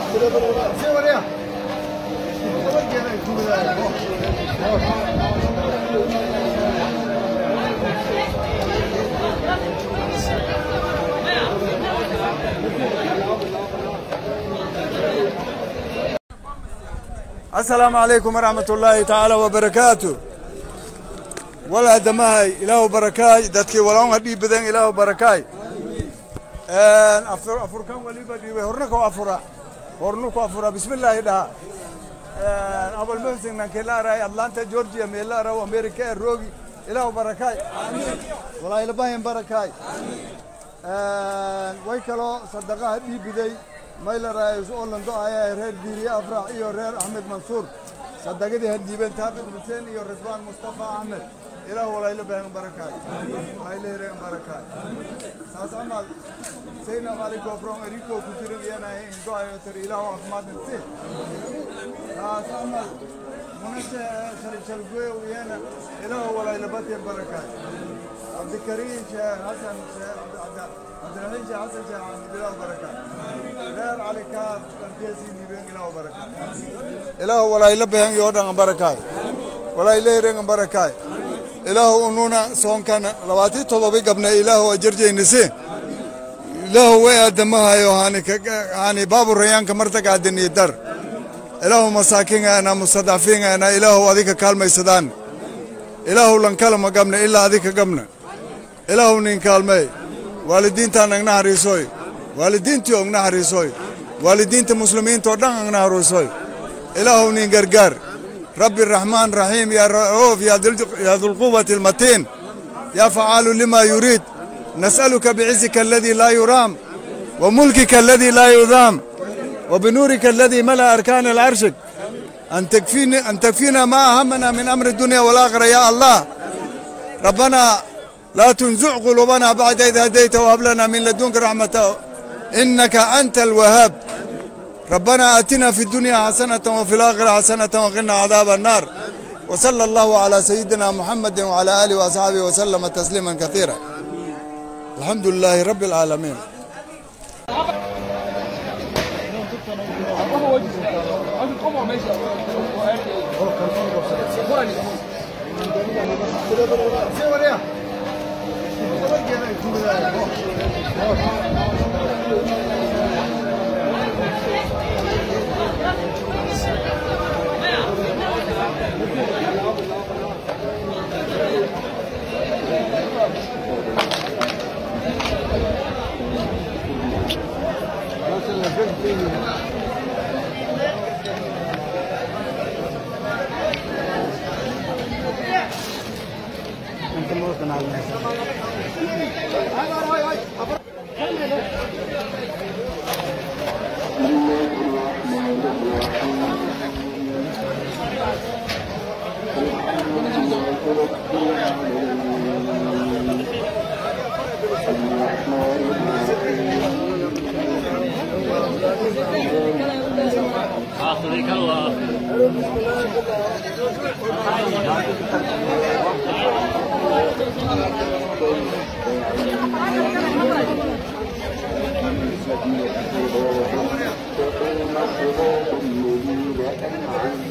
asalaamu calaykum waraxmat ullaahi tacaala wabarakaatu walaha damahay ilaahu barakaay dadkii walaunha dhiib badan ilaahu barakaay afurkan waliba dhiibay horna ku afura horna ku afura bismillaahi dhaha abal muxsin nankelaaraay atlanta georgia meelaaraw america ee roogi ilaahu barakaay walaa ilbahin barakaay way kaloo sadaqaha dhiibiday maylaraays orlando ayaa reer diiriye afrax iyo reer axmed mansuur sadaqadii hadhiibeen taaqid xuseen iyo ridwaan mustafa axmed ilaah walayla baahan barakaay walayla hereen barakaay saas amal sayna maliko from eriko ku jirin iyana indo ayo tar ilaah caafimaad nafsi saas amal munashe shalshalgoy iyana ilaah walayla bateen barakaay cabdikariim sheekh xasan cabdiraxiim sheekh xasan sheekh axmed ilaah barakaay reer cali kaaf darkeesii nibeen ilaah barakaay ilaah walayla baahan yoo dhan barakaay walayla hereen barakaay ilaahu ununa soonkana labaatii todoba gabna ilaahu ajarjaynise ilaahu way aadamahayo hani baabu rayaanka martaga adiniyo dar ilaahu masaakingaana mustadcafiingaana ilaahu adika kaalmaysadaan ilaahu lankalama gabna ilaa adika gabna ilaahu nin kaalmey waalidiintaan agna hariisoy waalidiintii ogna hariisoy waalidiinta muslimiinta oo dhan agna hariisoy ilaahu nin gargaar رب الرحمن رحيم يا رؤوف يا ذو القوة المتين يا فعال لما يريد نسألك بعزك الذي لا يرام وملكك الذي لا يذام وبنورك الذي ملأ أركان العرش أن تكفينا, أن تكفينا ما أهمنا من أمر الدنيا والآخرة يا الله ربنا لا تنزع قلوبنا بعد إذ هديت وهب لنا من لدنك رحمة إنك أنت الوهاب ربنا آتنا في الدنيا حسنة وفي الآخرة حسنة وقنا عذاب النار وصلى الله على سيدنا محمد وعلى آله وأصحابه وسلم تسليما كثيرا الحمد لله رب العالمين حافظك الله الذين كفروا وقوم الصراط الذين أنعمت